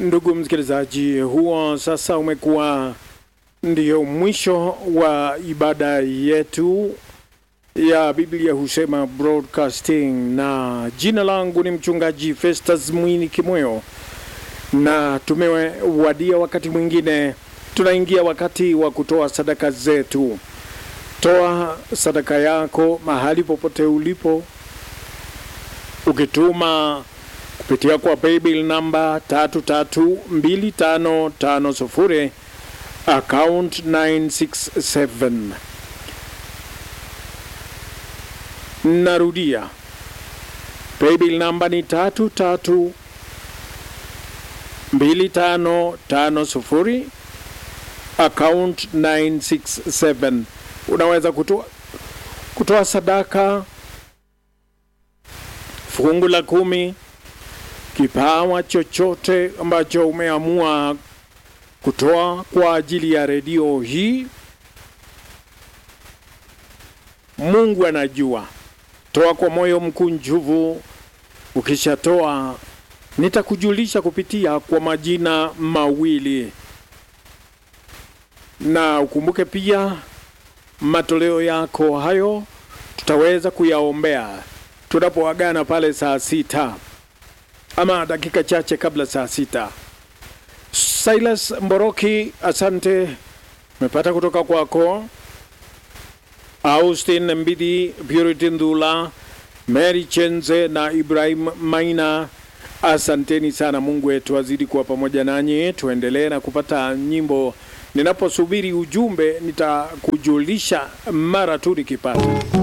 Ndugu msikilizaji, huo sasa umekuwa ndio mwisho wa ibada yetu ya Biblia husema broadcasting, na jina langu ni mchungaji Festus Mwini Kimoyo, na tumewadia wakati mwingine, tunaingia wakati wa kutoa sadaka zetu. Toa sadaka yako mahali popote ulipo, ukituma kupitia kwa paybill namba 332550 account 967. Narudia, paybill namba ni 332550 account 967. Unaweza kutoa kutoa sadaka fungu la kumi kipawa chochote ambacho umeamua kutoa kwa ajili ya redio hii. Mungu anajua. Toa kwa moyo mkunjufu. Ukishatoa nitakujulisha kupitia kwa majina mawili, na ukumbuke pia matoleo yako hayo tutaweza kuyaombea tunapoagana pale saa sita ama dakika chache kabla saa sita. Silas Mboroki, asante, mepata kutoka kwako. Austin Mbidi, Purity Ndula, Mary Chenze na Ibrahim Maina, asanteni sana. Mungu wetu azidi kuwa pamoja nanyi. Tuendelee na kupata nyimbo. Ninaposubiri ujumbe, nitakujulisha mara tu nikipata.